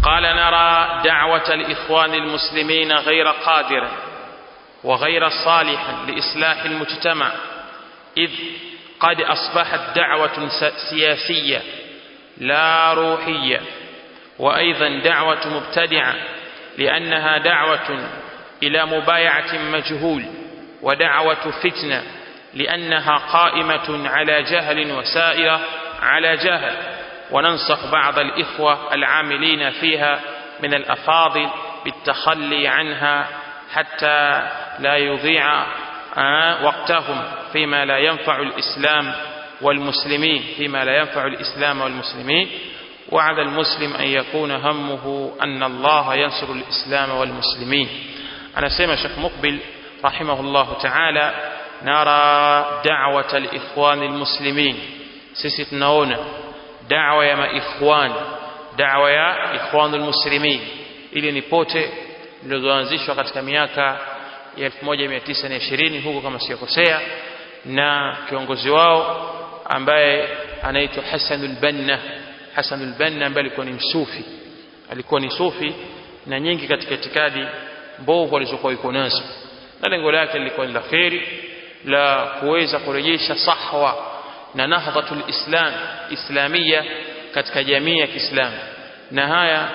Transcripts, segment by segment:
قال نرى دعوة الإخوان المسلمين غير قادرة وغير صالحا لإصلاح المجتمع إذ قد أصبحت دعوة سياسية لا روحية وأيضا دعوة مبتدعة لأنها دعوة إلى مبايعة مجهول ودعوة فتنة لأنها قائمة على جهل وسائرة على جهل وننصح بعض الإخوة العاملين فيها من الأفاضل بالتخلي عنها حتى لا يضيع وقتهم فيما لا ينفع الإسلام والمسلمين فيما لا ينفع الإسلام والمسلمين وعلى المسلم أن يكون همه أن الله ينصر الإسلام والمسلمين أنا سيما شيخ مقبل رحمه الله تعالى نرى دعوة الإخوان المسلمين sisi tunaona dawa ya maikhwan dawa ya ikhwanul muslimin ili ni pote zilizoanzishwa katika miaka ya 1920 huko kama siyokosea na kiongozi wao ambaye anaitwa Hasanul Banna Hasanul Banna ambaye alikuwa ni msufi alikuwa ni sufi na nyingi katika itikadi mbovu alizokuwa yuko nazo na lengo lake lilikuwa ni la kheri la kuweza kurejesha sahwa na nahdhatul islam islamia katika jamii ya Kiislamu na haya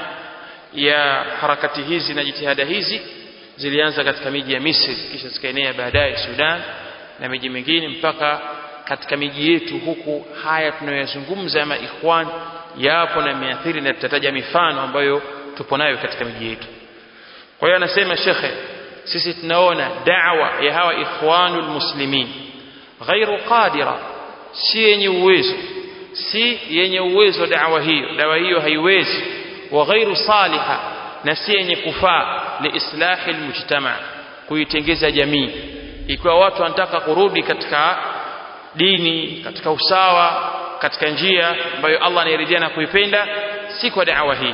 ya harakati hizi na jitihada hizi zilianza katika miji ya Misri kisha zikaenea baadaye Sudan na miji mingine mpaka katika miji yetu huku haya tunayoyazungumza ya maikhwan yapo na miathiri na tutataja mifano ambayo tupo nayo katika miji yetu kwa hiyo anasema shekhe sisi tunaona da'wa ya hawa ikhwanul muslimin ghairu qadira si yenye uwezo si yenye uwezo dawa hiyo dawa hiyo haiwezi wa ghairu saliha na si yenye kufaa liislahi almujtama kuitengeza jamii ikiwa watu wanataka kurudi katika dini katika usawa katika njia ambayo Allah anairidhia na kuipenda si kwa dawa hii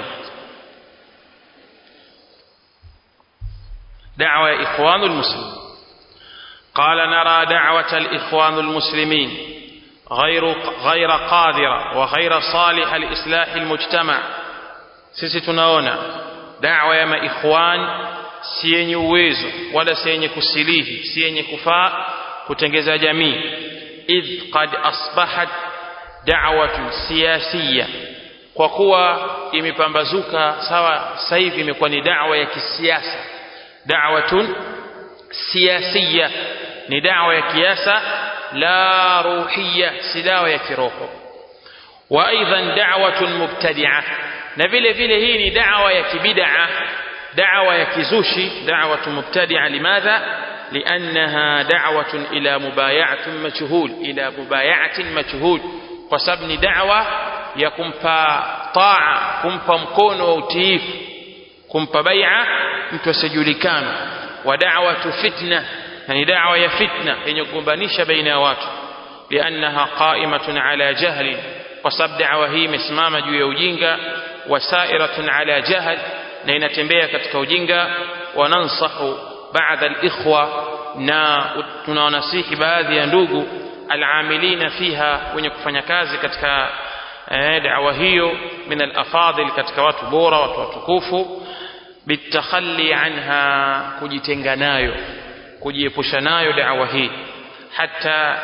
دعوة إخوان المسلمين قال نرى دعوة الإخوان المسلمين غير غير قادرة وغير صالحة لإصلاح المجتمع sisi tunaona dawa ya maikhwan si yenye uwezo wala si yenye kusilihi si yenye kufaa kutengeza jamii idh qad asbahat da'watun siyasiya kwa kuwa imepambazuka sawa sasa hivi imekuwa ni dawa ya kisiasa da'watun siyasiya ni dawa ya kiasa la ruhiya si dawa ya kiroho wa aidan da'watun mubtadi'ah na vile vile hii ni da'wa ya kibid'a da'wa ya kizushi da'watun mubtadi'a limadha لأنها دعوة إلى مبايعة مجهول إلى مبايعة مجهول وسبب دعوة يكمpa طاعة kumpa mkono wa utiifu kumpa bai'a mtu asijulikana wa da'watu fitna yani da'wa ya fitna yenye kugombanisha baina ya watu liannaha qa'imatun ala jahli kwa sababu da'wa hii imesimama juu ya ujinga wasairatun ala jahl na inatembea katika ujinga wanansahu baadhi alikhwa na tunawanasihi baadhi ya ndugu al'amilina fiha wenye kufanya kazi katika eh, da'wa hiyo min al-afadil katika watu bora watu watukufu bitakhalli anha kujitenga nayo kujiepusha nayo da'wa hii hata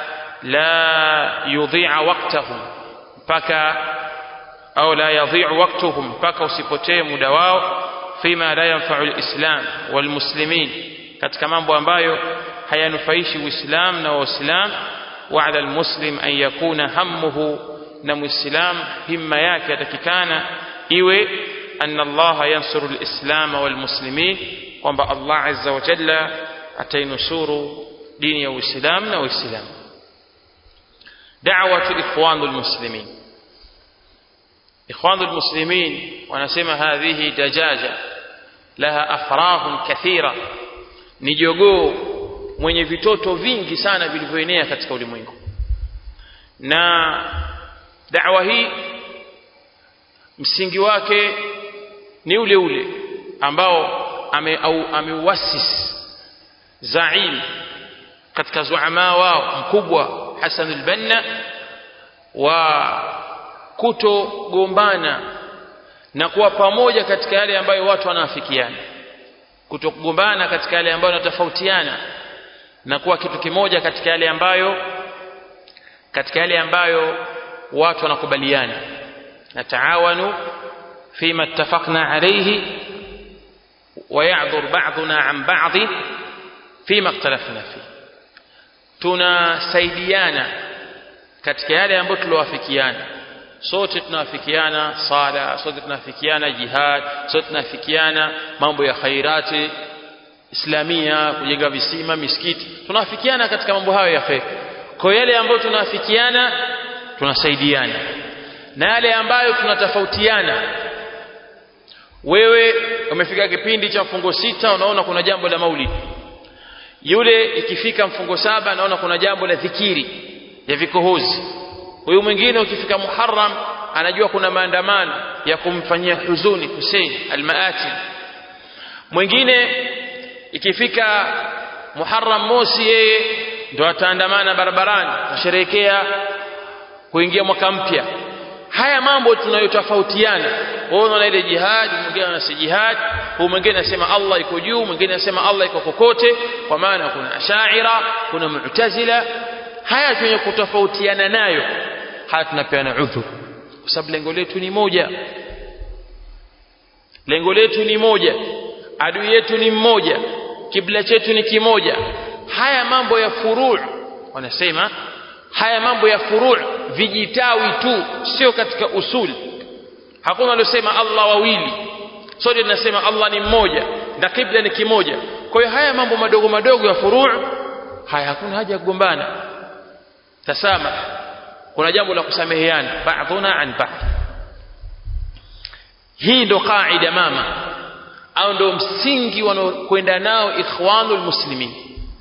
la yudhi'a waqtahum mpaka au la yadhi'u waqtuhum mpaka usipotee muda wao fima la yanfa'u al-islam wal muslimin katika mambo ambayo hayanufaishi uislam na waislam wa 'ala al-muslim an yakuna hammuhu na muislam himma yake atakikana iwe أن الله ينصر الإسلام والمسلمين kwamba Allah azza wa jalla atainusuru dini ya Uislamu na Waislamu. Da'watu ikhwanul muslimin. Ikhwanul muslimin wanasema hadhihi dajaja laha afrahun kathira, ni jogoo mwenye vitoto vingi sana vilivyoenea katika ulimwengu. Na da'wa hii msingi wake ni ule ule ambao ameuasis zaim katika zuama wao mkubwa Hassan al-Banna wa kutogombana na kuwa pamoja katika yale ambayo watu wanaafikiana kutokugombana katika yale ambayo wanatofautiana na kuwa kitu kimoja katika yale ambayo katika yale ambayo watu wanakubaliana nataawanu fima ittafaqna alayhi ويعذر بعضنا عن بعض فيما اختلفنا فيه tunasaidiana katika yale ambayo tuliowafikiana sote tunawafikiana sala sote tunafikiana jihad sote tunafikiana mambo ya khairati islamia kujenga visima misikiti tunafikiana katika mambo hayo ya khair kwa yale ambayo tunafikiana tunasaidiana na yale ambayo tunatofautiana wewe umefika kipindi cha mfungo sita unaona kuna jambo la maulidi yule ikifika mfungo saba anaona kuna jambo la dhikiri ya vikohozi huyu mwingine ukifika muharram anajua kuna maandamano ya kumfanyia huzuni Hussein almaati mwingine ikifika muharram mosi yeye ndo ataandamana barabarani kusherehekea kuingia mwaka mpya haya mambo tunayotofautiana wewe unaona ile jihad mwingine anasema jihad huyu mwingine anasema Allah iko juu mwingine anasema Allah iko kokote kwa maana kuna ashaira kuna mu'tazila haya tunye kutofautiana nayo haya tunapeana udhur kwa sababu lengo letu ni moja lengo letu ni moja adui yetu ni mmoja kibla chetu ni kimoja haya mambo ya furu' wanasema haya mambo ya furu' vijitawi tu sio katika usuli hakuna waliosema Allah wawili sote tunasema Allah ni mmoja na kibla ni kimoja kwa hiyo haya mambo madogo madogo ya furu' haya hakuna haja ya kugombana tasama kuna jambo la kusameheana ba'dhuna an ba'd hii ndo kaida mama au ndo msingi wanaokwenda nao ikhwanul muslimin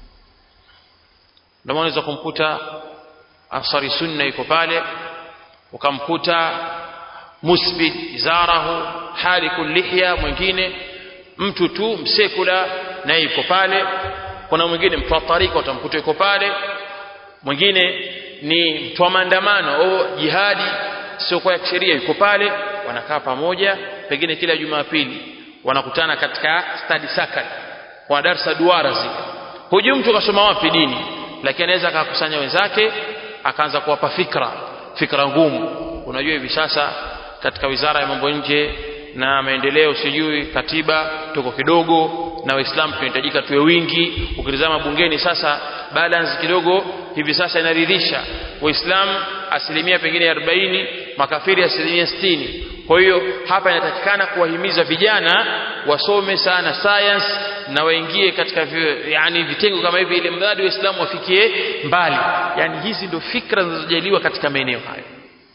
ndio unaweza kumkuta ansari sunna yuko pale ukamkuta musbid izarahu halikul lihya mwingine mtu tu msekula naye yuko pale kuna mwingine mtu wa tarika utamkuta yuko pale mwingine ni mtu wa maandamano au jihadi sio kwa kisheria yuko pale wanakaa pamoja pengine kila jumapili wanakutana katika study circle kwa darasa duara zile hujui mtu kasoma wapi dini lakini anaweza akakusanya wenzake akaanza kuwapa fikra fikra ngumu unajua hivi sasa katika wizara ya mambo nje na maendeleo sijui katiba tuko kidogo na waislamu tunahitajika tuwe wingi ukitizama bungeni sasa balance kidogo hivi sasa inaridhisha waislamu asilimia pengine 40 makafiri asilimia 60 kwa hiyo hapa inatakikana kuwahimiza vijana wasome sana science na waingie katika yani vitengo kama hivi ili mradi waislamu wafikie mbali yani hizi ndio fikra zinazojaliwa katika maeneo hayo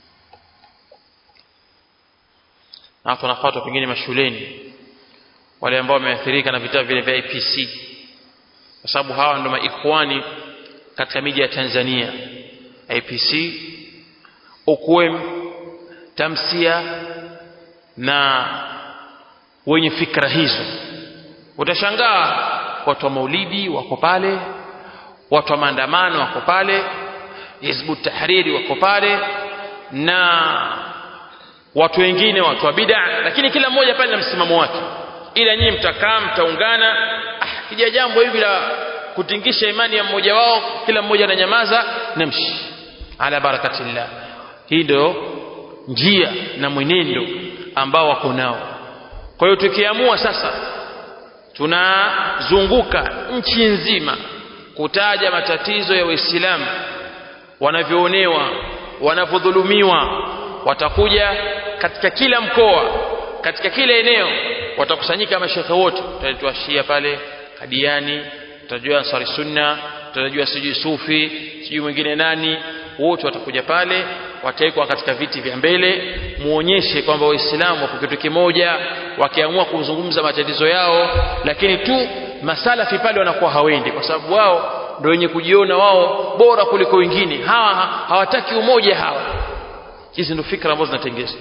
na watu wanafuatwa pengine mashuleni wale ambao wameathirika na vitabu vile vya IPC kwa sababu hawa ndio maikhwani katika miji ya Tanzania IPC UKUEM tamsia na wenye fikra hizo utashangaa watu wa maulidi wako pale watu wa maandamano wako pale hizbu tahriri wako pale na watu wengine watu wa bid'a lakini kila mmoja pale na msimamo wake ila nyinyi mtakaa mtaungana ah, kija jambo hivi la kutingisha imani ya mmoja wao kila mmoja ananyamaza namshi ala barakatillah hii ndio njia na mwenendo ambao wako nao kwa hiyo tukiamua sasa tunazunguka nchi nzima kutaja matatizo ya Uislamu wanavyoonewa wanavyodhulumiwa watakuja katika kila mkoa katika kila eneo watakusanyika mashekhe wote tutajua Shia pale Kadiani tutajua Ansari Sunna tutajua sijui Sufi sijui mwingine nani wote watakuja pale watawekwa katika viti vya mbele muonyeshe kwamba waislamu wako kitu kimoja wakiamua kuzungumza matatizo yao lakini tu masalafi pale wanakuwa hawendi kwa sababu wao ndio wenye kujiona wao bora kuliko wengine hawa hawataki umoja hawa hizi ndio fikra ambazo zinatengezwa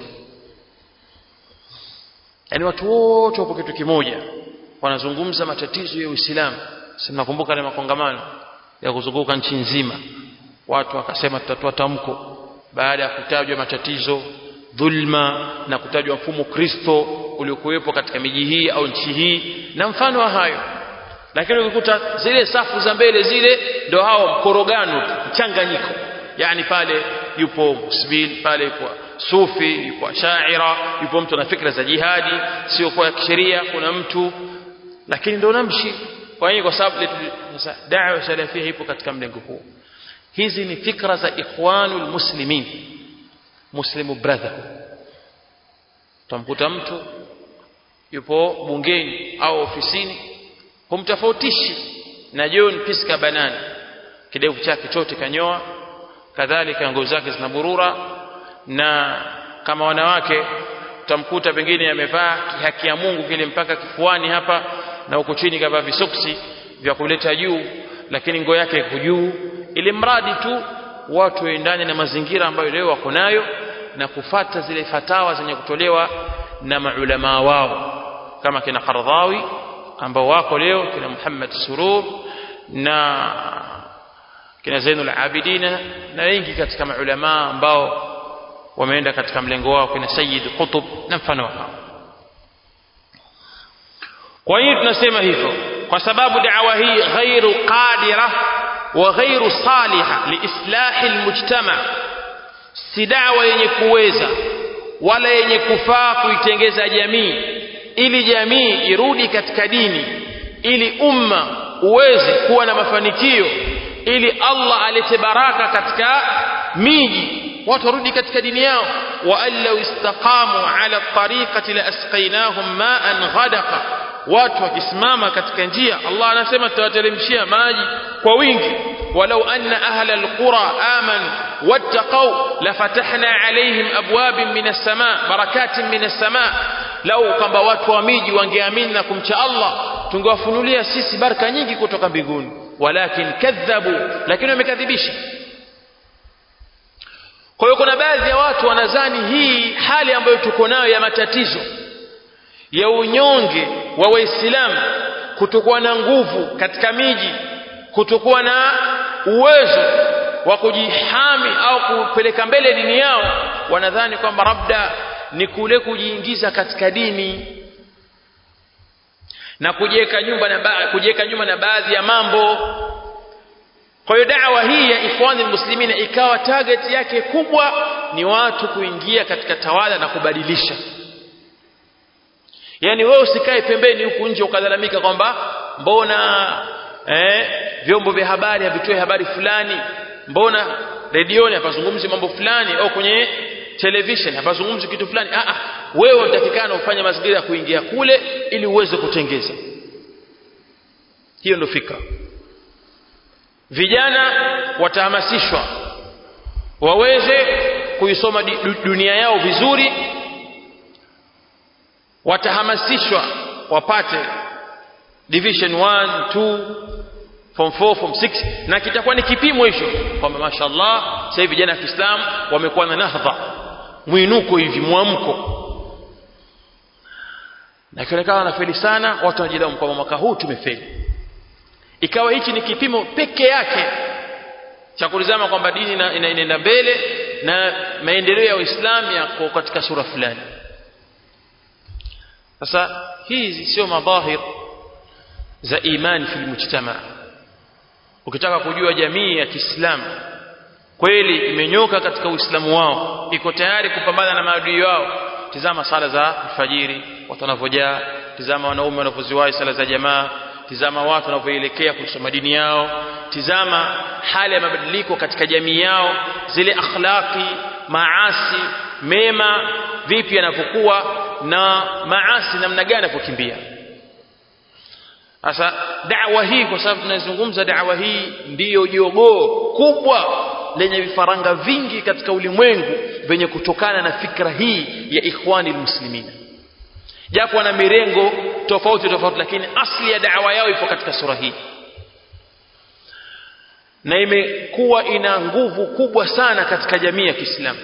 yaani watu wote wapo kitu kimoja wanazungumza matatizo ya Uislamu si mnakumbuka ile makongamano ya kuzunguka nchi nzima watu wakasema tutatoa tamko baada ya kutajwa matatizo dhulma na kutajwa mfumo kristo uliokuwepo katika miji hii au nchi hii na mfano wa hayo lakini ukikuta zile safu za mbele zile ndo hao mkorogano mchanganyiko yani pale yupo musbil pale yupo sufi yupo shaira yupo mtu na fikra za jihadi sio kwa kisheria kuna mtu lakini ndo namshi kwa hiyo kwa sababu sasa da'wa salafia ipo katika mlengo huu hizi ni fikra za ikhwanul muslimin muslimu brother utamkuta mtu yupo bungeni au ofisini humtofautishi na John Piska Banani kidevu chake chote kanyoa kadhalika nguo zake zinaburura na kama wanawake utamkuta pengine amevaa kihaki ya Mungu kile mpaka kifuani hapa na huko chini kavaa visoksi vya kuleta juu lakini nguo yake iko juu ili mradi tu watu waendane na mazingira ambayo leo wako nayo na kufata zile fatawa zenye kutolewa na maulama wao kama kina Qardhawi ambao wako leo kina Muhammad Surur na kina Zainul Abidin na wengi katika maulama ambao wameenda katika mlengo wao kina Sayyid Qutb na mfano wao kwa hiyo tunasema hivyo kwa sababu da'wa hii ghairu qadira wa ghairu saliha liislahi almujtama si da'wa yenye kuweza wala yenye kufaa kuitengeza jamii ili jamii irudi katika dini ili umma uweze kuwa na mafanikio ili Allah alete baraka katika miji watu warudi katika dini yao wa allau istaqamu ala tariqati la asqainahum ma'an ghadaqa watu wakisimama katika njia Allah anasema tutawateremshia maji kwa wingi walau anna ahla alqura amanu wattaqau lafatahna alaihim abwabin min as-sama barakatin min as-sama lau kwamba watu wa miji wangeamini na kumcha Allah tungewafunulia sisi baraka nyingi kutoka mbinguni walakin kadhabu lakini wamekadhibisha kwa hiyo kuna baadhi ya watu wanazani hii hali ambayo tuko nayo ya matatizo ya unyonge wa waislamu kutokuwa na nguvu katika miji kutokuwa na uwezo wa kujihami au kupeleka mbele dini yao wanadhani kwamba labda ni kule kujiingiza katika dini na kujiweka nyumba na kujiweka nyuma na baadhi ya mambo kwa hiyo da'wa hii ya ikhwani muslimina ikawa target yake kubwa ni watu kuingia katika tawala na kubadilisha yani wewe usikae pembeni huku nje ukalalamika kwamba mbona eh, vyombo vya habari havitoe habari fulani mbona redioni hapazungumzi mambo fulani au kwenye television hapazungumzi kitu fulani ah, ah, wewe unatakikana ufanye mazingira ya kuingia kule ili uweze kutengeza hiyo ndio fikra vijana watahamasishwa waweze kuisoma dunia yao vizuri watahamasishwa wapate division 1 2 form 4 form 6 na kitakuwa ni kipimo hicho kwamba mashallah sasa hivi vijana wa Kiislamu wamekuwa na nahdha mwinuko hivi mwamko na kionekana wanafeli sana watu wanajilaumu kwamba mwaka huu tumefeli ikawa hichi ni kipimo peke yake cha kulizama kwamba dini inaenda mbele na maendeleo ya Uislamu yako katika sura fulani sasa hizi sio madhahir za imani fil mujtama ukitaka kujua jamii ya Kiislamu kweli imenyoka katika Uislamu wao iko tayari kupambana na maadui wao tizama sala za alfajiri watu wanavyojaa tizama wanaume wanavyoziwahi sala za jamaa tizama watu wanavyoelekea kusoma dini yao tizama hali ya mabadiliko katika jamii yao zile akhlaqi maasi mema vipi yanavyokuwa na maasi namna gani yanavyokimbia sasa da'wa hii kwa sababu tunazungumza da'wa hii ndiyo jogoo kubwa lenye vifaranga vingi katika ulimwengu venye kutokana na fikra hii ya ikhwani muslimina japo wana mirengo tofauti tofauti lakini asli ya da'wa yao ipo katika sura hii na imekuwa ina nguvu kubwa sana katika jamii ya Kiislamu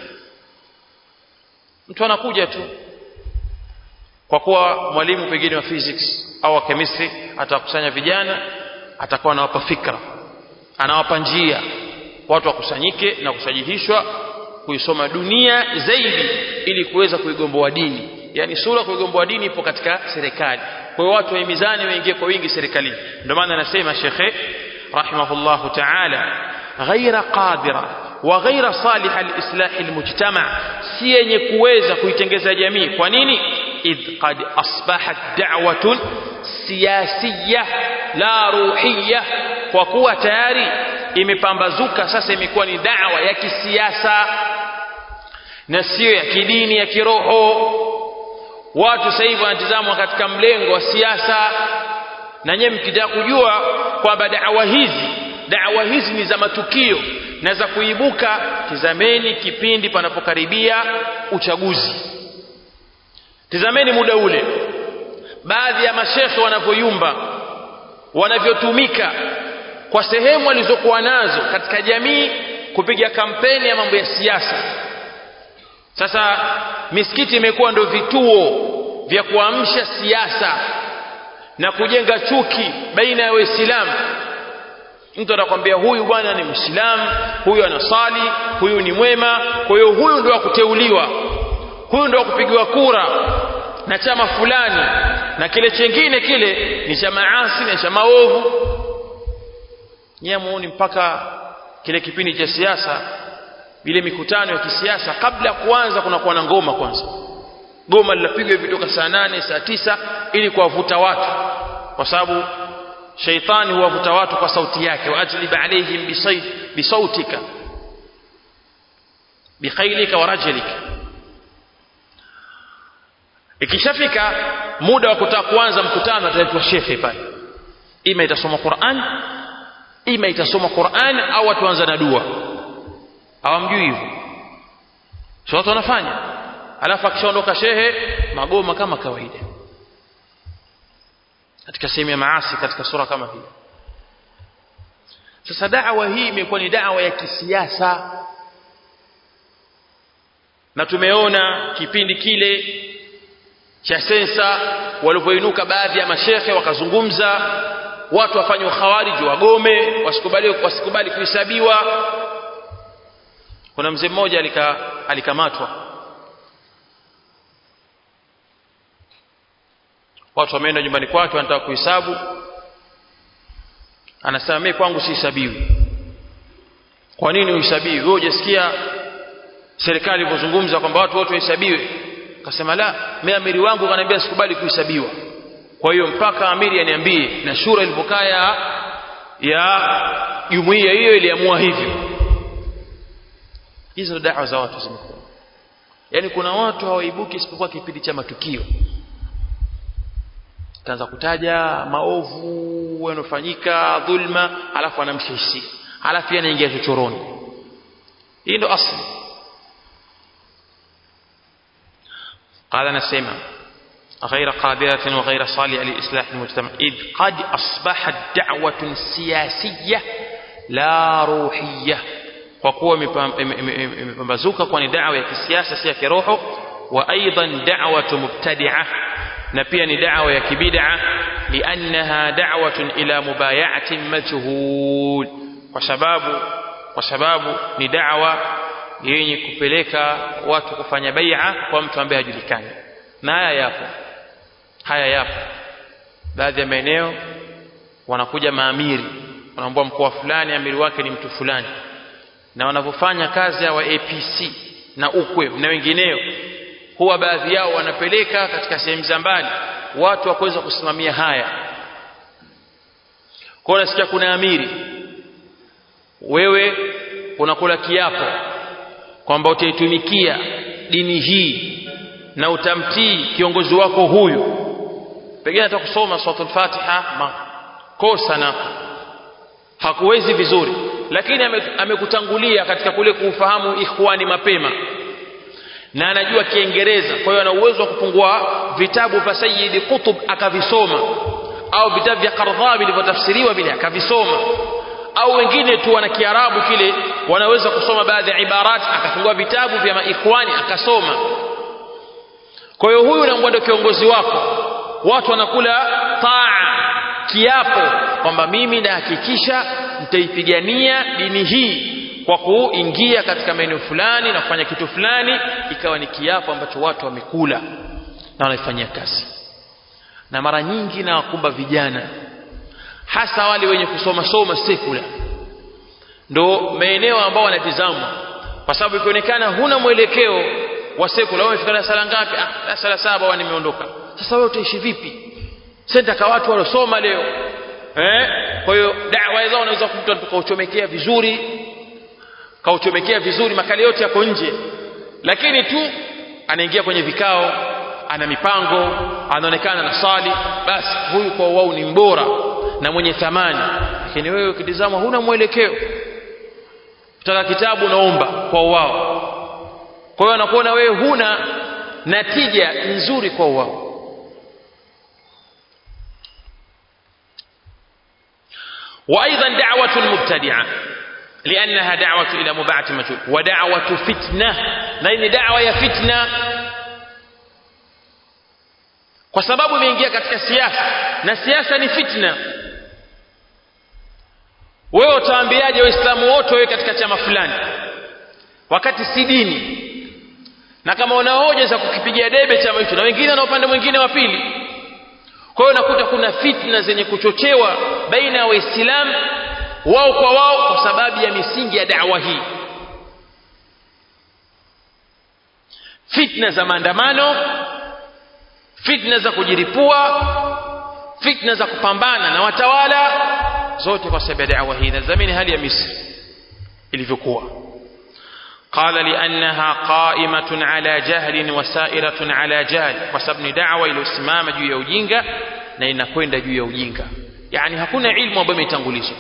mtu anakuja tu kwa kuwa mwalimu pengine wa physics au wa chemistry atakusanya vijana atakuwa anawapa fikra anawapa njia watu wakusanyike na kusajihishwa kuisoma dunia zaidi ili kuweza kuigomboa dini yani sura kuigomboa dini ipo katika serikali kwa hiyo watu wahimizane waingie kwa wingi serikalini ndio maana anasema shekhe rahimahullahu ta'ala ghaira qadira wa ghaira salih alislah almujtama si yenye kuweza kuitengeza jamii kwa nini idh qad asbahat da'watun siyasiyya la ruhiyya kwa kuwa tayari imepambazuka sasa imekuwa ni da'wa ya kisiasa na sio ya kidini ya kiroho watu sasa hivi wanatizamwa katika mlengo wa siasa na nyewe mkitaka kujua kwamba da'wa hizi da'wa hizi ni za matukio na za kuibuka tizameni kipindi panapokaribia uchaguzi tizameni muda ule baadhi ya mashekhe wanavyoyumba wanavyotumika kwa sehemu walizokuwa nazo katika jamii kupiga kampeni ya mambo ya siasa sasa misikiti imekuwa ndio vituo vya kuamsha siasa na kujenga chuki baina ya waislamu mtu anakwambia huyu bwana ni mwislamu huyu anasali huyu ni mwema kwa hiyo huyu ndio akuteuliwa huyu ndio akupigiwa kura na chama fulani na kile chengine kile ni cha maasi na cha maovu nyemuoni mpaka kile kipindi cha siasa ile mikutano ya kisiasa kabla ya kuanza kunakuwa na ngoma kwanza goma linapigwa hivi toka saa nane saa tisa ili kuwavuta watu kwa sababu shaitani huwavuta watu kwa sauti yake waajlib alaihim bisautika bikhailika wa rajlika ikishafika muda wa kutaka kuanza mkutano ataletwa shekhe pale ima itasoma Qur'an ima itasoma Qur'an au watuanza na dua hawamjui hivyo sio watu wanafanya alafu akishaondoka shehe magoma kama kawaida katika sehemu ya maasi katika sura kama hii sasa da'wa hii imekuwa ni da'wa ya kisiasa na tumeona kipindi kile cha sensa walipoinuka baadhi ya mashekhe wakazungumza watu wafanye ukhawariji wagome wasikubali wasikubali kuhesabiwa kuna mzee mmoja alika, alikamatwa watu wameenda nyumbani kwake wanataka kuhesabu anasema mimi kwangu sihesabiwi kwa nini uhesabiwi wewe hujasikia serikali ilipozungumza kwamba watu wote wahesabiwe akasema la mimi amiri wangu kaniambia sikubali kuhesabiwa kwa hiyo mpaka amiri aniambie na shura ilipokaa ya ya jumuiya hiyo iliamua hivyo hizo dawa za watu zimekuwa yaani kuna watu hawaibuki isipokuwa kipindi cha matukio kaanza kutaja maovu yanofanyika dhulma alafu anamshihisia alafu anaingia chochoroni hii ndo asli قال نسيما غير قادرة وغير صالحة لإصلاح المجتمع إذ قد أصبحت دعوة سياسية لا روحية وقوة مبزوكة كون دعوة كسياسة سيا روح وأيضا دعوة مبتدعة نبيا دعوة كبدعة لأنها دعوة إلى مبايعة مجهول وسباب وسباب ندعوة yenye kupeleka watu kufanya bai'a kwa mtu ambaye hajulikani na haya yapo haya yapo baadhi ya maeneo wanakuja maamiri wanaambia mkoa fulani amiri wake ni mtu fulani na wanavyofanya kazi ya wa APC na ukwe na wengineo huwa baadhi yao wanapeleka katika sehemu za mbali watu wa kuweza kusimamia haya kwa nasikia kuna amiri wewe unakula kiapo kwamba utaitumikia dini hii na utamtii kiongozi wako huyu pengine hata kusoma suratul fatiha makosa na hakuwezi vizuri lakini amekutangulia katika kule kuufahamu ikhwani mapema na anajua kiingereza kwa hiyo ana uwezo wa kupungua vitabu vya sayyidi qutb akavisoma au vitabu vya qardhawi vilivyotafsiriwa vile akavisoma au wengine tu wana kiarabu kile wanaweza kusoma baadhi ya ibarat akafungua vitabu vya maikhwani akasoma kwa hiyo huyu naambwa ndio kiongozi wako watu wanakula taa kiapo kwamba mimi nahakikisha nitaipigania dini hii kwa kuingia katika maeneo fulani na kufanya kitu fulani ikawa ni kiapo ambacho watu wamekula na wanaifanyia kazi na mara nyingi na wakumba vijana hasa wale wenye kusoma soma sekula ndo maeneo ambao wanatizamwa kwa sababu ikionekana huna mwelekeo wa sekula wewe umefika darasa la ngapi ah darasa la saba wa nimeondoka sasa wewe utaishi vipi senta kwa watu waliosoma leo eh kwa hiyo dawa zao unaweza kumta tukauchomekea vizuri kauchomekea vizuri makali yote yako nje lakini tu anaingia kwenye vikao ana mipango anaonekana na sali basi huyu kwa wao ni mbora na mwenye thamani lakini wewe ukitizama huna mwelekeo utaka kitabu naomba kwa wao kwa hiyo anakuona wewe huna natija nzuri kwa wao وايضا دعوه المبتدعه لانها دعوه الى مباعه مجهول ودعوه فتنه لان دعوه يا فتنه kwa sababu imeingia katika siasa na siasa ni fitna wewe utaambiaje waislamu wote wewe katika chama fulani wakati si dini na kama una hoja za kukipigia debe chama hicho na wengine na upande mwingine wa pili kwa hiyo nakuta kuna fitna zenye kuchochewa baina ya waislamu wao kwa wao kwa sababu ya misingi ya da'wa hii fitna za maandamano fitna za kujiripua fitna za kupambana na watawala zote kwa sababu ya da'wa hii na zamani hali ya Misri ilivyokuwa قال لأنها قائمة على جهل وسائرة على جهل وسبب دعوة إلى السمامة juu ya ujinga na inakwenda juu ya ujinga yani hakuna ilmu ambayo imetangulizwa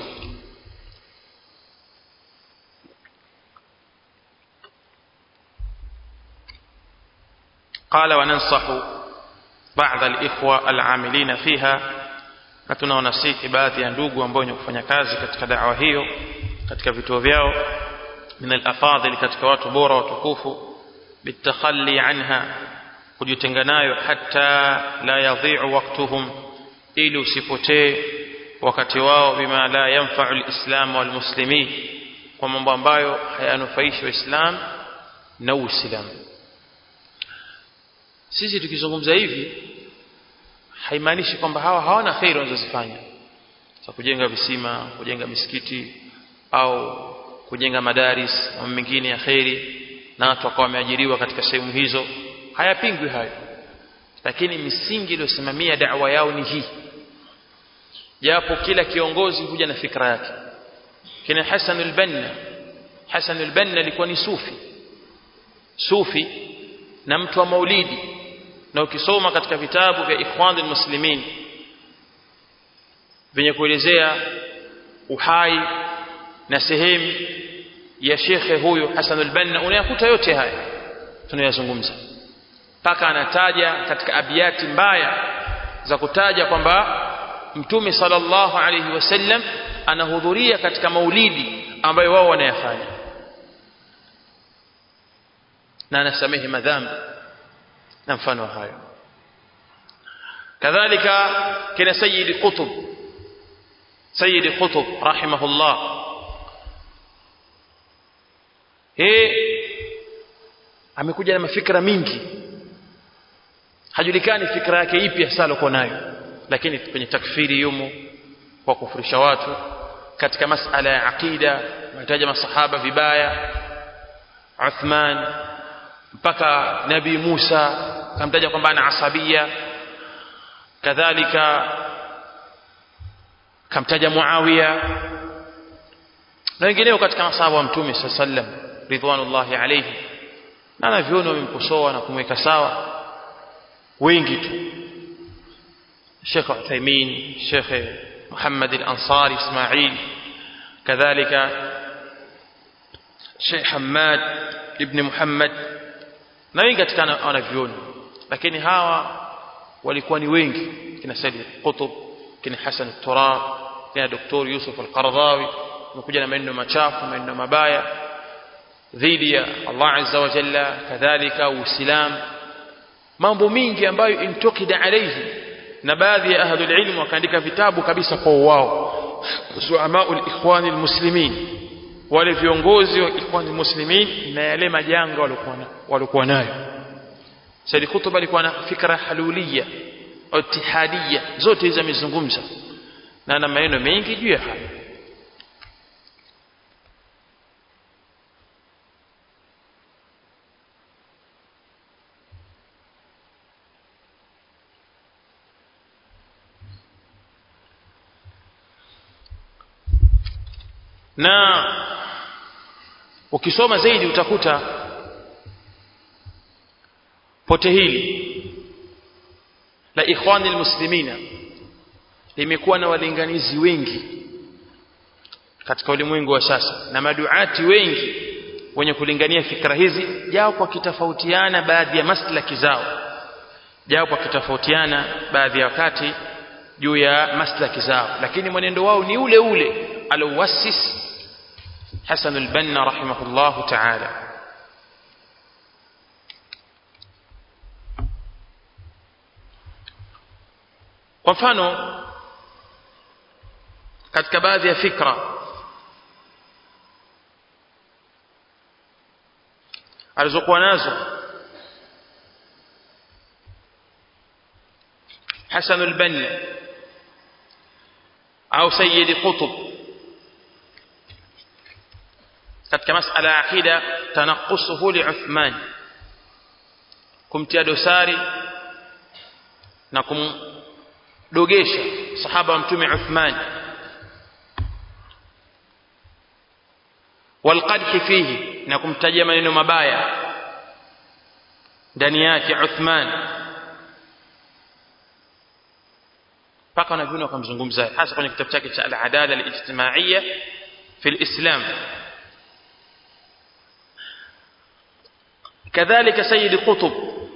قال وننصح بعض الإخوة العاملين فيها na tunawanasihi baadhi ya ndugu ambao wenye kufanya kazi katika dawa hiyo katika vituo vyao min alafadhil katika watu bora watukufu bitakhalli anha kujitenga nayo hata la yadhi'u waqtuhum ili usipotee wakati wao bima la yanfa'u alislam walmuslimin kwa mambo ambayo hayanufaishi waislam na uislamu sisi tukizungumza hivi haimaanishi kwamba hawa hawana kheri wanazozifanya za kujenga visima kujenga misikiti au kujenga madaris na mengine ya kheri na watu wakawa wameajiriwa katika sehemu hizo hayapingwi hayo lakini misingi iliyosimamia da'wa yao ni hii japo kila kiongozi huja na fikra yake kina Hassan al-Banna Hassan al-Banna alikuwa ni sufi sufi na mtu wa maulidi na ukisoma katika vitabu vya ikhwan muslimin vyenye kuelezea uhai na sehemu ya shekhe huyu Hassan al-Banna unayakuta yote haya tunayazungumza mpaka anataja katika abiyati mbaya za kutaja kwamba mtume sallallahu alayhi wasallam anahudhuria katika maulidi ambayo wao wanayafanya na anasamehe madhambi na mfano hayo kadhalika kina sayyid qutb sayyid qutb rahimahullah yeye amekuja na mafikra mingi hajulikani fikra yake ipi hasa alikuwa nayo lakini kwenye takfiri yumo kwa kufurisha watu katika masala ya aqida mataja masahaba vibaya Uthman mpaka nabii Musa kamtaja kwamba ana asabia kadhalika kamtaja Muawiya na wengineo katika masahaba wa mtume sallam ridwanullahi alayhi na anaviona wamemkosoa na kumweka sawa wengi tu Sheikh Uthaymeen Sheikh Muhammad al-Ansari Ismail kadhalika Sheikh Hamad ibn Muhammad na wengi katika wanavyoni lakini hawa walikuwa ni wengi kina Said Qutb kina Hassan al-Turab kina Dr. Yusuf al-Qaradawi wamekuja na maneno machafu maneno mabaya dhidi ya Allah azza wa jalla kadhalika uislamu mambo mingi ambayo intukida alayhi na baadhi ya ahlul ilm wakaandika vitabu kabisa kwa wao zuamaul ikhwani almuslimin wale viongozi wa ikhwan muslimin na yale majanga walikuwa walikuwa nayo Said Qutb alikuwa na fikra halulia au ittihadia zote hizo amezungumza na ana maneno mengi juu ya hayo na ukisoma zaidi utakuta pote hili la ikhwani almuslimina limekuwa na walinganizi wengi katika ulimwengu wa sasa na maduati wengi wenye kulingania fikra hizi jao kwa kitofautiana baadhi ya maslaki zao jao kwa kitofautiana baadhi ya wakati juu ya maslaki zao lakini mwenendo wao ni ule ule alouassis Hasan al-Banna rahimahullahu ta'ala kwa mfano katika baadhi ya fikra alizokuwa nazo Hasan al-Banna au Sayyid Qutb katika masala ya akida tanaqusuhu li Uthman kumtia dosari na kumdogesha sahaba wa mtume Uthman walqadhi fihi na kumtajia maneno mabaya ndani yake Uthman mpaka wanavyoni wakamzungumza hasa kwenye kitabu chake cha al-adala al-ijtimaiya fi al-islam كذلك سيد قطب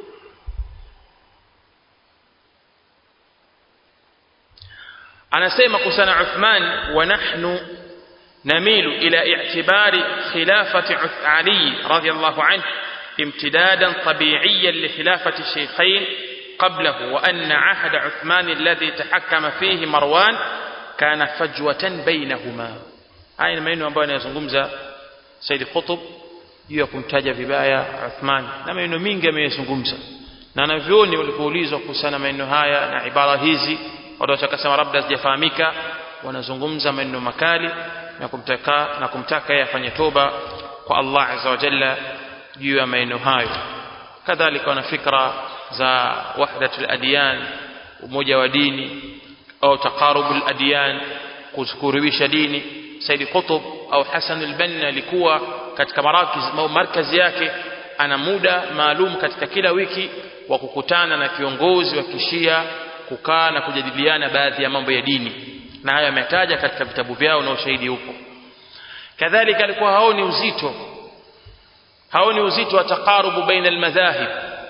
anasema kusana Uthman wa nahnu namilu ila i'tibari khilafati Ali radiyallahu anhu امتدادا طبيعيا لخلافة الشيخين قبله وأن عهد عثمان الذي تحكم فيه مروان كان فجوة بينهما هاي maneno ambayo anayazungumza Said Qutb juu ya kumtaja vibaya Uthman na maneno mingi ameyazungumza na wanavyoni walipoulizwa kuhusiana maneno haya na ibara hizi watu wakasema labda sijafahamika wanazungumza maneno makali na kumtaka na kumtaka yeye afanye toba kwa Allah azza wa jalla juu ya maneno hayo kadhalika wana fikra za wahdatul adyan umoja wa dini au taqarubul adyan kukurubisha dini Said Qutb au Hasan al-Banna alikuwa katika marakiz au markazi yake ana muda maalum katika kila wiki wa kukutana na kiongozi wa kishia kukaa na kujadiliana baadhi ya mambo ya dini na hayo ametaja katika vitabu vyao na ushahidi upo kadhalika alikuwa haoni uzito haoni uzito wa taqarubu baina almadhahib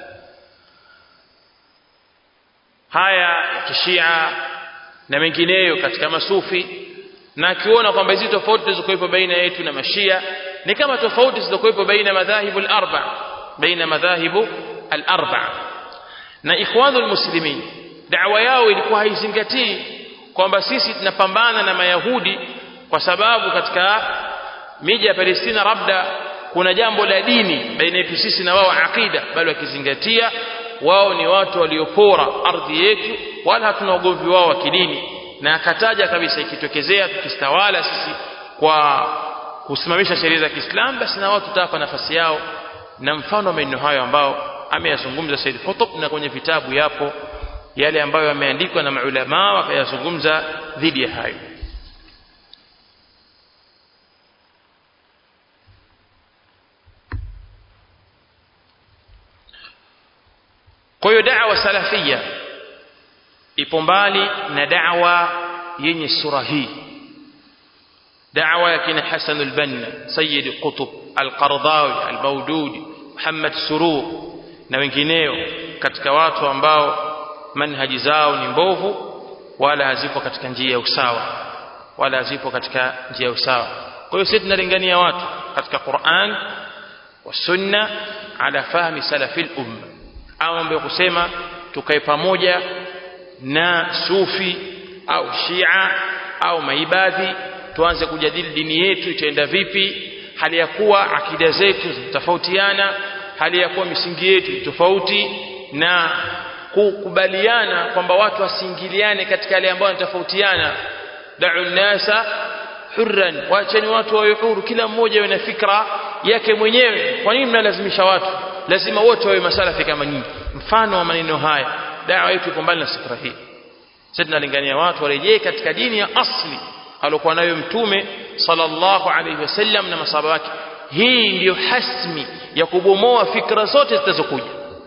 haya ya kishia na mengineyo katika masufi na akiona kwamba hizi tofauti zilizokuwepo baina yetu na mashia ni kama tofauti zilizokuwepo baina madhahibu al-arba baina madhahibu al-arba na ikhwanul muslimin da'wa yao ilikuwa haizingatii kwamba sisi tunapambana na mayahudi kwa sababu katika miji ya Palestina labda kuna jambo la dini baina yetu sisi na wao akida bali wakizingatia wao ni watu waliopora ardhi yetu wala hatuna ugomvi wao wa kidini na akataja kabisa ikitokezea tukistawala sisi kwa kusimamisha sheria za Kiislamu basi na wao tutawapa nafasi yao na mfano wa maneno hayo ambao ameyazungumza Said Qutb na kwenye vitabu yapo yale ambayo yameandikwa na maulama wakayazungumza dhidi ya hayo kwa hiyo da'wa salafia ipo mbali na da'wa yenye sura hii da'wa ya kina Hasan al-Banna Sayyid Qutb al-Qardawi al-Mawdudi Muhammad Surur na wengineo katika watu ambao manhaji zao ni mbovu wala hazipo katika njia ya usawa wala hazipo katika njia ya usawa kwa hiyo sisi tunalingania watu katika Qur'an wa Sunna ala fahmi salafil umma au mambo kusema tukae pamoja na sufi au shia au maibadhi tuanze kujadili dini yetu itaenda vipi hali ya kuwa akida zetu zinatofautiana hali ya kuwa misingi yetu ni tofauti na kukubaliana kwamba watu wasiingiliane katika yale ambayo yanatofautiana da'u nasa hurran waacheni watu wawe huru kila mmoja awe na fikra yake mwenyewe kwa nini mnalazimisha watu lazima wote wawe masalafi kama nyinyi mfano wa maneno haya dawa yetu iko mbali na fikra hii sisi tunalingania watu warejee katika dini ya asli aliokuwa nayo mtume sallallahu alayhi wasallam na masahaba wake hii ndiyo hasmi ya kubomoa fikra zote zitazokuja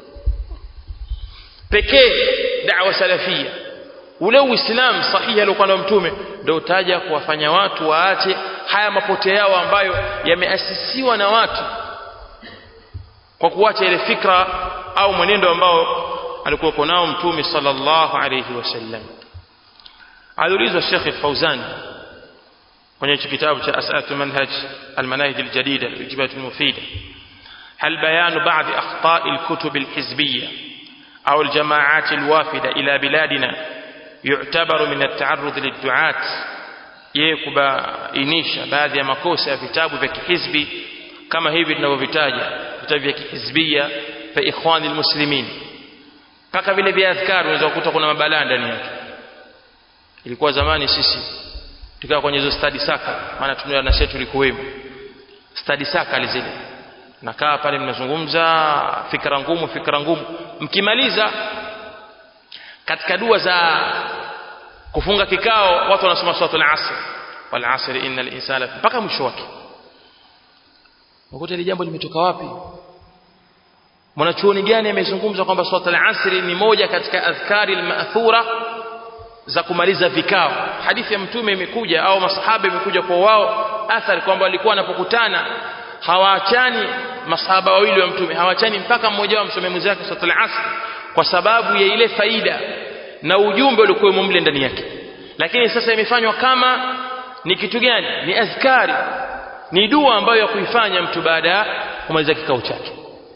pekee da'wa salafia ule uislamu sahihi aliokuwa nao mtume ndio utaja kuwafanya watu waache haya mapote yao ambayo yameasisiwa na watu kwa kuacha ile fikra au mwenendo ambao alikuwa nao mtume sallallahu alayhi wasallam aliulizwa Sheikh Al-Fauzan kwenye kitabu cha As'atu Manhaj Al-Manahij Al-Jadida Al-Ijibat Al-Mufida هل بيان بعض أخطاء الكتب الحزبية أو الجماعات الوافدة إلى بلادنا يعتبر من التعرض للدعاة يكبainisha baadhi ya makosa ya vitabu vya kihizbi kama hivi tunavyovitaja vitabu vya kihizbia fa ikhwani almuslimin mpaka vile vya adhkar unaweza kukuta kuna mabalaa ndani yake ilikuwa zamani sisi tukawa kwenye hizo study saka maana tunao na shetu likuwemo study saka zile nakaa pale mnazungumza fikra ngumu fikra ngumu mkimaliza katika dua za kufunga kikao watu wanasoma suratul asr wal asr innal insana mpaka mwisho wake ukuta ile jambo limetoka wapi mwanachuoni gani amezungumza kwamba suratul asr ni moja katika adhkari al-ma'thura za kumaliza vikao hadithi ya mtume imekuja au masahaba imekuja kwa wao athari kwamba walikuwa wanapokutana hawaachani masahaba wawili wa mtume hawaachani mpaka mmoja wao msome mwenzake suratul asr kwa sababu ya ile faida na ujumbe uliokuwa mle ndani yake lakini sasa imefanywa kama ni kitu gani ni azkari ni dua ambayo ya kuifanya mtu baada ya kumaliza kikao chake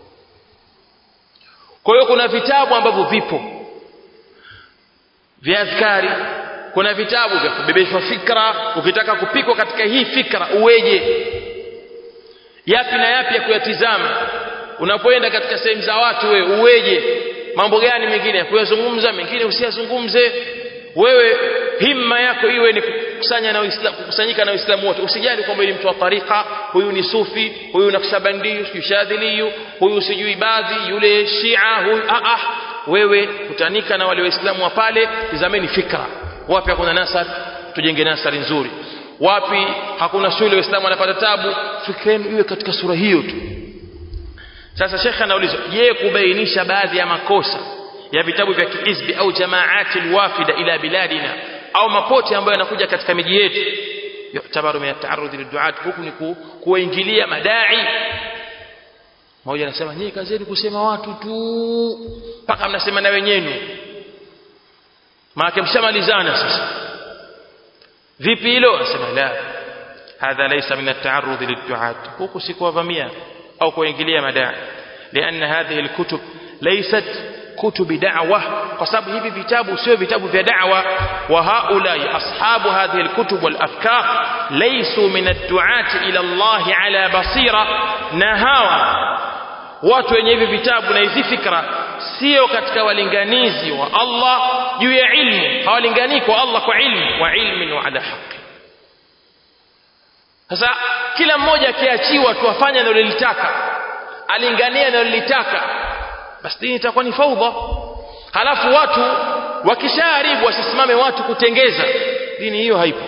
kwa hiyo kuna vitabu ambavyo vipo vya azkari kuna vitabu vya kubebeshwa fikra ukitaka kupikwa katika hii fikra uweje yapi na yapi ya kuyatizama unapoenda katika sehemu za watu wewe uweje mambo gani mengine ya kuyazungumza mengine usiyazungumze wewe himma yako iwe ni kukusanya na Uislamu kukusanyika na Uislamu wote usijali kwamba ni mtu wa tarika huyu ni sufi huyu nakshabandi sijui shadhili huyu sijui baadhi yule shia huyu ah ah wewe kutanika na wale waislamu wa pale tizameni fikra wapi hakuna nasar tujenge nasari nzuri wapi hakuna shule waislamu wanapata tabu fikra yenu iwe katika sura hiyo tu sasa shekhe anaulizwa je kubainisha baadhi ya makosa ya vitabu vya kihizbi au jamaati alwafida ila biladina au mapote ambayo yanakuja katika miji yetu yutabaru min at-ta'arrud lid-du'at huku ni kuwaingilia madai mmoja anasema nyinyi kazi yenu kusema watu tu mpaka mnasema na wenyewe maana mshamalizana sasa vipi hilo anasema la hadha laysa min at-ta'arrud lid-du'at huku si kuwavamia au kuingilia madai لأن هذه الكتب ليست كتب دعوة قصاب hivi vitabu sio vitabu vya da'wa wa haulai ashabu hadhihi alkutub wal afkar laysu min ad-du'at ila Allah ala basira na hawa watu wenye hivi vitabu na hizi fikra sio katika walinganizi wa Allah juu ya ilmu hawalingani kwa Allah kwa ilmu wa ilmin wa ala haqq sasa kila mmoja akiachiwa tu afanye analolitaka alingania analolitaka basi dini itakuwa ni faudha halafu watu wakishaharibu wasisimame watu kutengeza dini hiyo haipo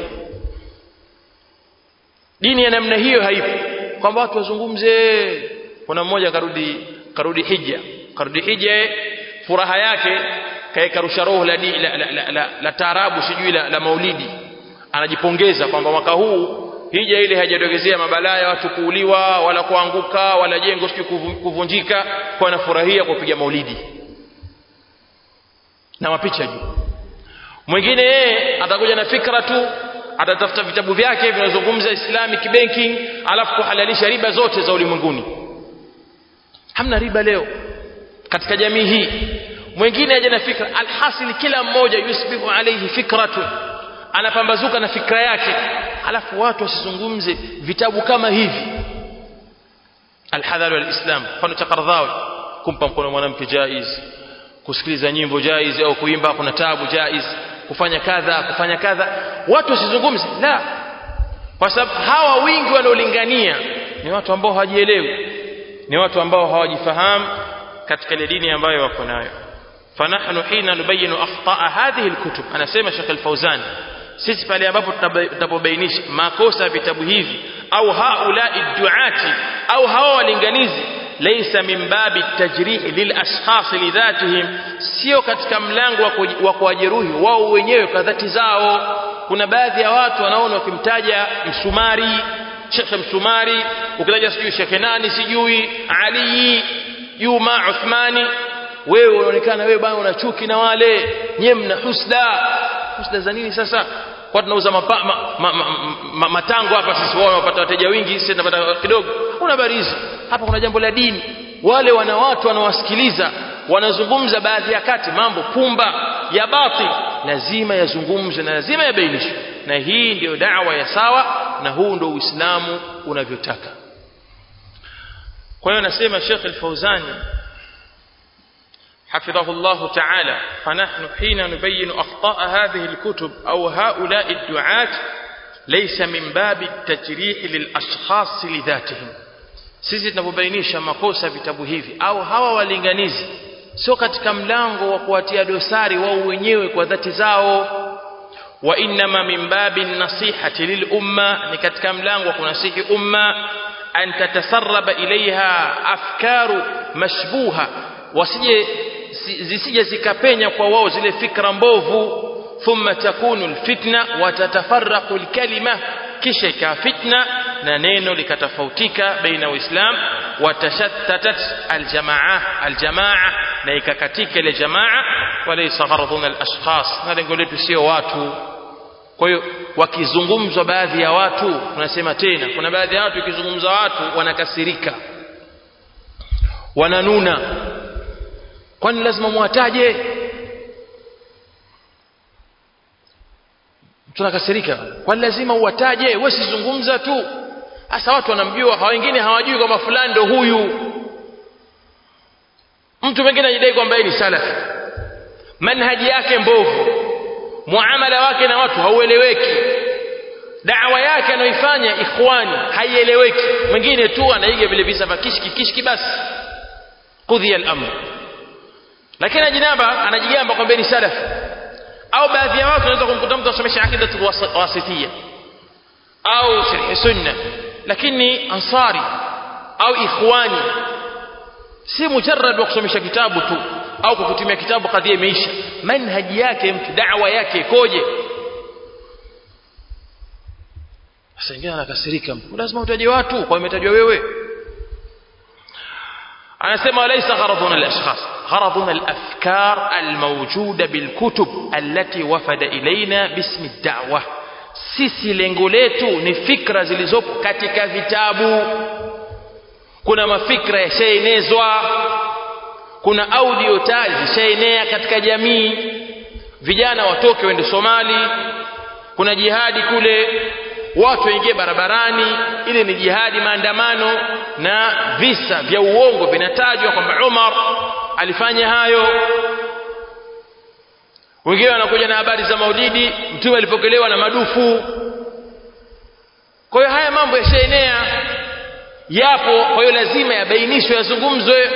dini ya namna hiyo haipo kwamba watu wazungumze kuna mmoja karudi karudi hija karudi hija furaha yake kaeka rusha roho la, la, la, la, la, la taarabu sijui la, la maulidi anajipongeza kwamba mwaka huu hija ile hajadogezea mabalaa ya watu kuuliwa wala kuanguka wala jengo sijui kuvunjika kwa anafurahia kupiga maulidi na mapicha juu mwingine yeye atakuja na fikra tu atatafuta vitabu vyake vinazungumza islamic banking alafu kuhalalisha riba zote za ulimwenguni hamna riba leo katika jamii hii mwingine aje na fikra alhasil kila mmoja yusbihu alayhi fikratu anapambazuka na fikra yake alafu watu wasizungumze vitabu kama hivi alhadhar walislam mfano cha Qardhawi kumpa mkono mwanamke jaiz kusikiliza nyimbo jaiz au kuimba kuna tabu jaiz kufanya kadha kufanya kadha watu wasizungumze la kwa sababu hawa wingi wanaolingania ni watu ambao hawajielewi ni watu ambao hawajifahamu katika ile dini ambayo wako nayo fanahnu hina nubayinu akhtaa hadhihi alkutub anasema Sheikh Al-Fauzan sisi pale ambapo tunapobainisha makosa ya vitabu hivi au haulai duati au hawa walinganizi laysa min babi tajrih lil ashkhas lidhatihim sio katika mlango wa kuwajeruhi wao wenyewe kwa dhati zao kuna baadhi ya watu wanaona wakimtaja msumari shekhe msumari ukitaja sijui shekhe nani sijui ali juma uthmani wewe unaonekana wewe bwana una chuki na wale nyewe mna husda husda za nini sasa kwa tunauza mapa, ma, ma, ma, ma, matango hapa sisi wao wanapata wateja wingi sisi tunapata kidogo una barizi hapa kuna jambo la dini wale wana watu wanawasikiliza wanazungumza baadhi ya kati mambo pumba ya batil lazima yazungumzwe na lazima yabainishwe na hii ndiyo da'wa ya sawa na huu ndio uislamu unavyotaka kwa hiyo nasema Sheikh Al-Fauzani حفظه الله تعالى فنحن حين نبين أخطاء هذه الكتب أو هؤلاء الدعاة ليس من باب التجريح للأشخاص لذاتهم sisi tunapobainisha makosa vitabu hivi au hawa walinganizi sio katika mlango wa kuwatia dosari wao wenyewe kwa dhati zao wa innama min babi nasihati lil umma ni katika mlango wa kunasihi umma an tatasarraba ilaiha afkaru mashbuha wasije zisije zikapenya kwa wao zile fikra mbovu thumma takunu alfitna wa tatafarraqu alkalima kisha ikawa fitna na neno likatofautika baina uislam watashattatat aljamaa aljamaa na ikakatika ile jamaa walaysa gharaduna alashkhas na lengo letu sio watu kwa hiyo wakizungumzwa baadhi ya watu tunasema tena kuna baadhi ya watu ikizungumza watu wanakasirika wananuna kwani lazima muwataje tunakasirika kwani lazima uwataje wewe sizungumza tu hasa watu wanamjua hawa wengine hawajui kwamba fulani ndo huyu mtu mwingine anajidai kwamba ni salafi manhaji yake mbovu muamala wake na watu haueleweki dawa yake anayoifanya ikhwani haieleweki mwingine tu anaiga vile visa vya kishki kishki basi qudhiya al-amr lakini ajinaba anajigamba kwamba ni salafi au baadhi ya watu wanaweza kumkuta mtu asomesha akida wasitiyya au sharh sunna lakini ansari au ikhwani si mujarrad wa kusomesha kitabu tu au kwa kutumia kitabu kadhia imeisha manhaji yake mtu da'wa yake ikoje sasa ingine anakasirika mtu lazima utaje watu kwa umetajwa wewe anasema laysa gharaduna al-ashkhas gharaduna al-afkar al-mawjuda bil-kutub allati wafada ilaina bismi ad-da'wa sisi lengo letu ni fikra zilizopo katika vitabu kuna mafikra yashaenezwa kuna audio tayari zishaenea katika jamii vijana watoke wende Somali kuna jihadi kule watu waingie barabarani ile ni jihadi maandamano na visa vya uongo vinatajwa kwamba Umar alifanya hayo wengine wanakuja na habari za maulidi mtume alipokelewa na madufu kwa hiyo haya mambo yashaenea yapo kwa hiyo lazima yabainishwe yazungumzwe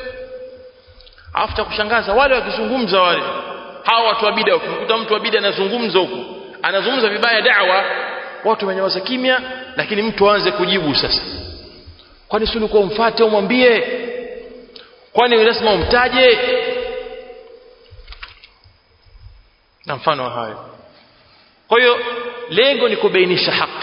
alafu kushangaza wale wakizungumza wale hawa watu wa bid'a ukimkuta mtu wa bid'a anazungumza huku anazungumza vibaya da'wa watu wamenyamaza kimya lakini mtu aanze kujibu sasa kwani si ulikuwa umfuate umwambie kwani lazima umtaje na mfano wa hayo kwa hiyo lengo ni kubainisha haki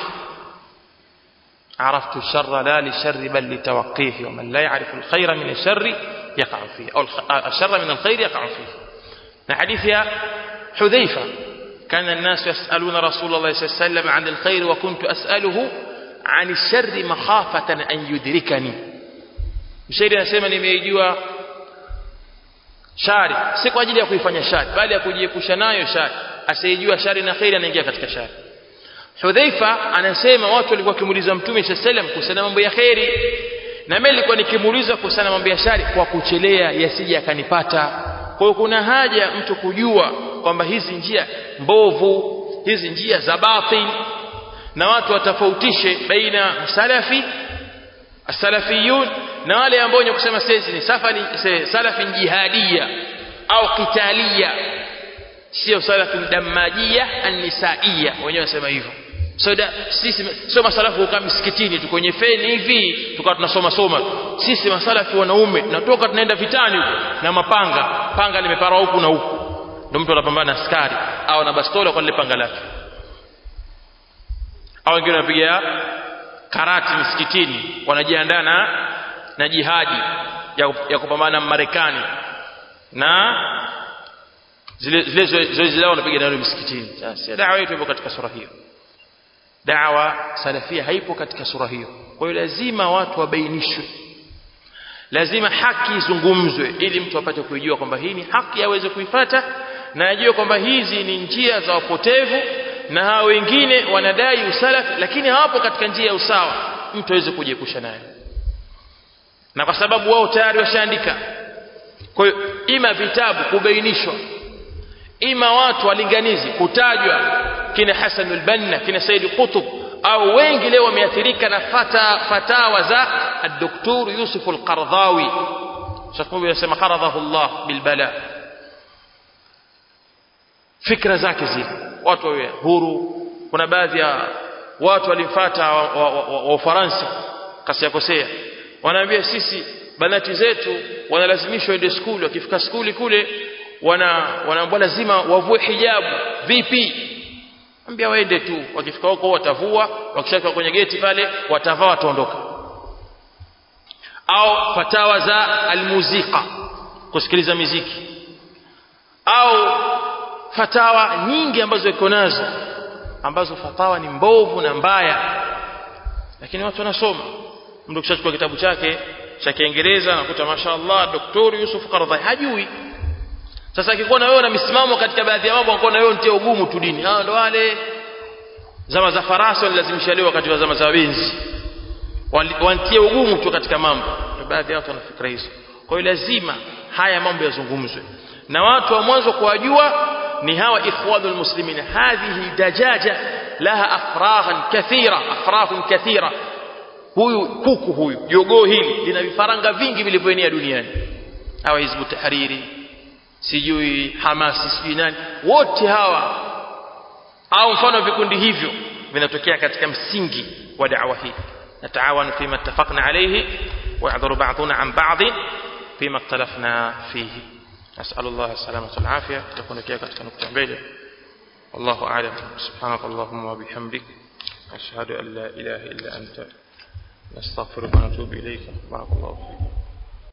عرفت الشر لا للشر بل لتوقيه ومن لا يعرف الخير من الشر يقع فيه أو الشر من الخير يقع فيه حديث يا حذيفة كان الناس يسألون رسول الله صلى الله عليه وسلم عن الخير وكنت أسأله عن الشر مخافة أن يدركني mshairi anasema nimeijua shari si kwa ajili ya kuifanya shari bali ya kujiepusha nayo shari asiyejua shari na kheri anaingia katika shari Hudhaifa anasema watu walikuwa wakimuuliza Mtume sallam kuhusiana mambo ya kheri na mimi nilikuwa nikimuuliza kuhusiana mambo ya shari kwa kuchelea yasije akanipata kwa hiyo kuna haja mtu kujua kwamba hizi njia mbovu hizi njia za batil na watu watofautishe baina salafi salafiyun na wale ambao wenye kusema sisi ni safari salafi jihadia au qitalia sio salafi damajia annisaiya wenyewe wasema hivyo so da, sisi sio masalafu kukaa msikitini tu kwenye feni hivi tukawa tunasoma soma sisi masalafi wanaume tunatoka tunaenda vitani huko na mapanga panga limepara huku na huku ndio mtu anapambana na askari au na bastola kwa lile panga lake au wengine wanapiga karati msikitini wanajiandaa na na jihadi ya, ya kupambana na Marekani na zile zile zoezi lao wanapiga nalo msikitini sasa dawa yetu ipo katika sura hiyo dawa salafia haipo katika sura hiyo kwa hiyo lazima watu wabainishwe lazima haki izungumzwe ili mtu apate kujua kwamba hii ni haki aweze kuifata na ajue kwamba hizi ni njia za wapotevu na hao wengine wanadai usalafi lakini hawapo katika njia ya usawa mtu aweze kujiepusha nayo na kwa sababu wao tayari washaandika kwa hiyo ima vitabu kubainishwa ima watu walinganizi kutajwa kina Hassan al-Banna kina Said Qutb au wengi leo wameathirika na fata, fatawa za الدكتور يوسف القرضاوي شكله يسمى قرضه الله بالبلاء fikra zake zile watu wawe huru kuna baadhi ya watu walimfuata wa, wa, wa, wa Ufaransa kasi yakosea wanaambia sisi banati zetu wanalazimishwa waende skuli wakifika skuli kule wana wanaambiwa lazima wavue hijabu vipi ambia waende tu wakifika huko watavua wakishafika kwenye geti pale watavaa wataondoka au fatawa za almuzika kusikiliza miziki au fatawa nyingi ambazo iko nazo ambazo fatawa ni mbovu na mbaya lakini watu wanasoma mtu kishachukua kitabu chake cha Kiingereza anakuta mashaallah daktari Yusuf Qardai hajui sasa akikuwa na wewe na misimamo katika baadhi ya mambo anakuwa na wewe ntia ugumu tu dini hao ndo wale zama za farasi walilazimisha leo wakati wa zama za wenzi wantie ugumu tu katika mambo baadhi ya watu wana fikra hizo kwa hiyo lazima haya mambo yazungumzwe na watu wa mwanzo kuwajua ni hawa ikhwanul muslimin hadhihi dajaja laha afrahan kathira afrahun kathira huyu kuku huyu jogoo hili lina vifaranga vingi vilivyoenea duniani hawa hizbu tahariri sijui hamasi sijui nani wote hawa au mfano vikundi hivyo vinatokea katika msingi wa da'wa hii نتعاون فيما اتفقنا عليه ويعذر بعضنا عن بعض فيما اختلفنا فيه نسأل الله السلامة والعافية تكون كيف katika nukta mbele والله أعلم سبحانك اللهم وبحمدك أشهد أن لا إله إلا أنت نستغفرك ونتوب إليك بارك الله فيك